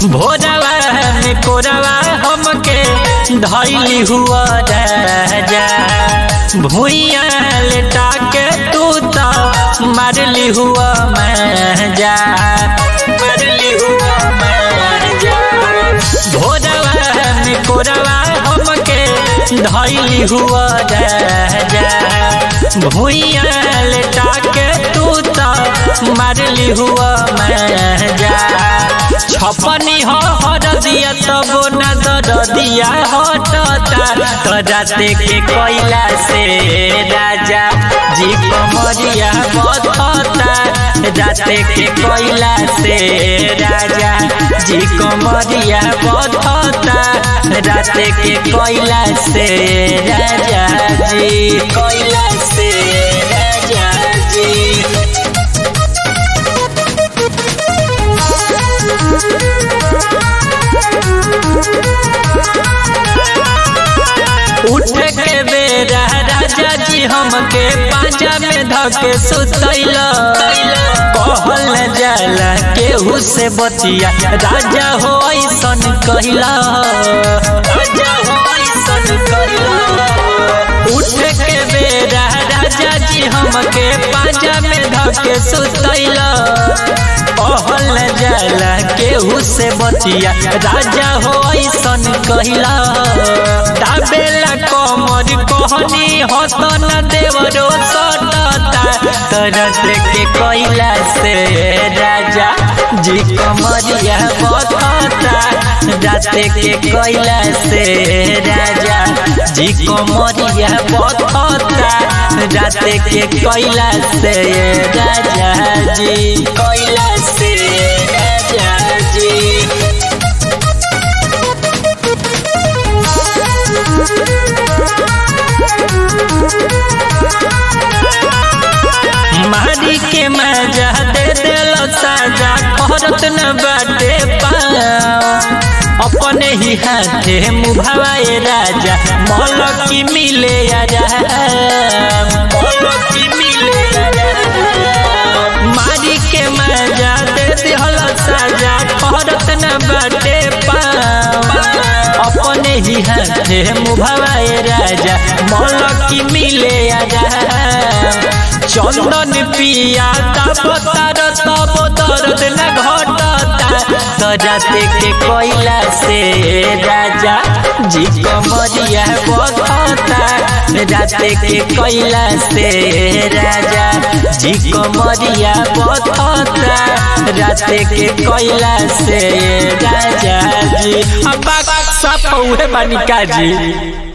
भोरवा में कोरवा हमके धैली हुआ राजा भूइया लेटा के तू तो मारली हुआ मजा मारली हुआ मजा भोरवा में कोरवा हमके धैली हुआ राजा भूइया लेटा के तू तो मारली हुआ मजा छपनी हो हर दिया तब न दर दिया हटता तराते के कोयला से राजा जी कमरिया बधता राते के कोयला से राजा जी कमरिया बधता राते के कोयला से राजा जी कोयला से राजा जी उठ के बेरा राजा जी हमके पाजा में धके सुतैल कहल जाला केहू से बतिया राजा हो ऐसन कहला राजा हो ऐसन कहला उठ के बेरा राजा जी हमके पाजा में धके सुतैल कहल जाला केहू से बतिया राजा हो ऐसन कहला दाबेला कमर कहनी हसन देवरो सटता तरस के कोयला से राजा जी कमरिया बतता राते के कोयला से राजा जी कमरिया बतता राते के कोयला से राजा जी कोयला से राजा जी मारी के मजा दे दिल साजा करत न बाटे पाओ अपने ही हाथे मुभावाए राजा मलकी मिले आजा मलकी मिले मारी के मजा दे दिल साजा करत न बाटे पाओ अपने ही हाथे मुभावाए राजा मलकी मिले आजा चंदन पिया तब तार तब दर्द न घटता तराते के कोयला से राजा जी कमरिया बधता राते के कोयला से राजा जी कमरिया बधता राते के कोयला से राजा जी अब सब उहे बानिका जी